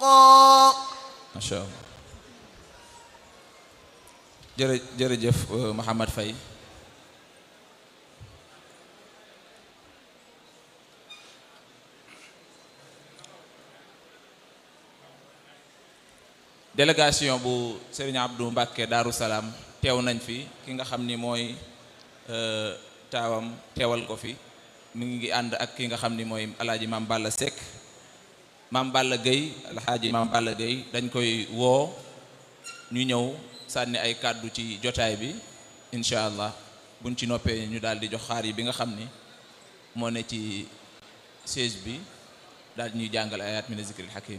حقا macha allah jërë jërëjëf Mouhamad Faye délégation bu Serigne Abdou Mbacke Darou Salaam teew nañ fi ki nga xam ni mooy taawam teewal ko fi mi ngi ànd ak ki nga xam ni mooy alaaji Maam Balla Seck Maam Balla Gueye alxaaji Maam Balla Gueye dañ koy woo ñu ñëw sànni ay kàddu ci jotaay bi incha allah buñ ci noppee ñu daal di jox xaar yi bi nga xam ni moo ne ci siège bi daal di ñuy jàngal ayat min zikril hakim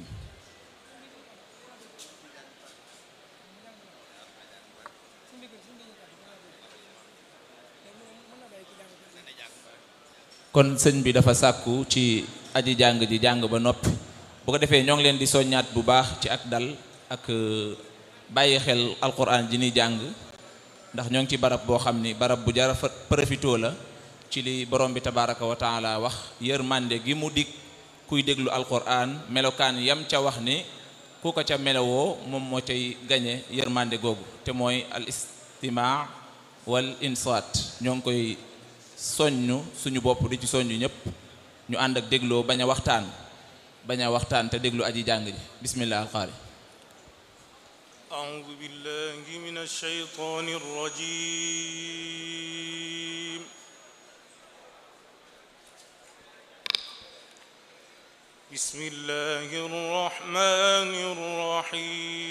kon sëñ bi dafa sàkku ci aji jàng ji jàng ba noppi bu ko defee ñoo ngi leen di soññaat bu baax ci ak dal ak bàyyi xel alquran ji ni jàng ndax ñoo ngi ci barab boo xam ni barab bu jara profitoo la ci li borom bi tabaraka wa taala wax yërmande gi mu dig kuy déglu alquran melokaan yam ca wax ni ku ko ca melowoo moom moo cay gañe yërmande googu te mooy al istimaa wal insaat ñoo ngi koy soññu suñu bopp di ci soññu ñëpp ñu ànd ak dégloo bañ a waxtaan bañ a waxtaan te déglu aji jàng ji bismillah alqaari أعوذ بالله من الشيطان الرجيم بسم الله الرحمن الرحيم